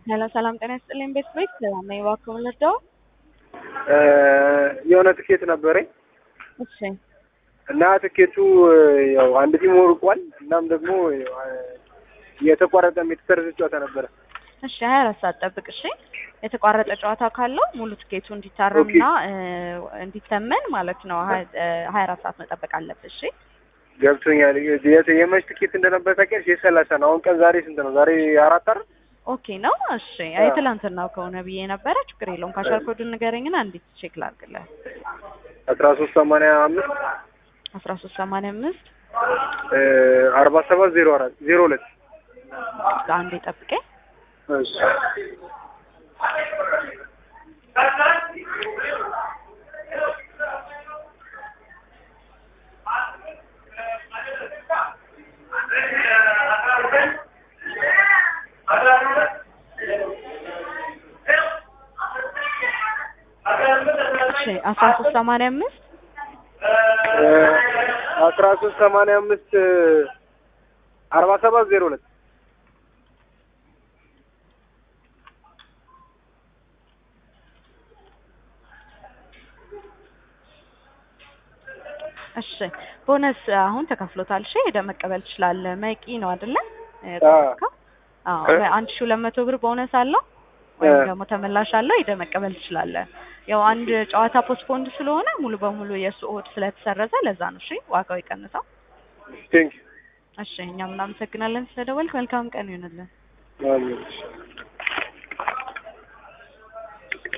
ሄሎ ሰላም ጤና ይስጥልኝ። ቤት ቤት ነኝ እባክዎ ልርዳው? የሆነ ትኬት ነበረኝ እሺ እና ትኬቱ ያው አንድ ቲም ወርቋል። እናም ደግሞ የተቋረጠም የተሰረዘ ጨዋታ ነበረ። እሺ ሀያ አራት ሰዓት ጠብቅ። እሺ የተቋረጠ ጨዋታ ካለው ሙሉ ትኬቱ እንዲታረምና እንዲተመን ማለት ነው ሀያ አራት ሰዓት መጠበቅ አለብህ። እሺ ገብቶኛል። የት- የመች ትኬት እንደነበር ታውቂያለሽ? የሰላሳ ነው። አሁን ቀን ዛሬ ስንት ነው? ዛሬ አራት አይደል? ኦኬ ነው። እሺ አይ ትላንትናው ከሆነ ብዬ ነበረ። ችግር የለውም። ካሸር ኮዱን ንገረኝና እንዴት ቼክ ላድርግልህ። አስራ ሶስት ሰማንያ አምስት አስራ ሶስት ሰማንያ አምስት አርባ ሰባት ዜሮ አራት ዜሮ ሁለት አንዴ ጠብቀኝ። እሺ እሺ አስራ ሶስት ሰማንያ አምስት አስራ ሶስት ሰማንያ አምስት አርባ ሰባት ዜሮ ሁለት እሺ ቦነስ አሁን ተከፍሎታል። እሺ ሄደህ መቀበል ትችላለህ። መቂ ነው አይደለ? አዎ አንድ ሺህ ሁለት መቶ ብር ቦነስ አለው ወይም ደግሞ ተመላሽ አለው። ሄደህ መቀበል ትችላለህ። ያው አንድ ጨዋታ ፖስትፖንድ ስለሆነ ሙሉ በሙሉ የእሱ ኦድ ስለተሰረዘ ለዛ ነው። እሺ ዋጋው የቀነሰው። ቴንክ እሺ እኛም እናመሰግናለን ስለደወልክ። መልካም ቀን ይሁንልን። ዩ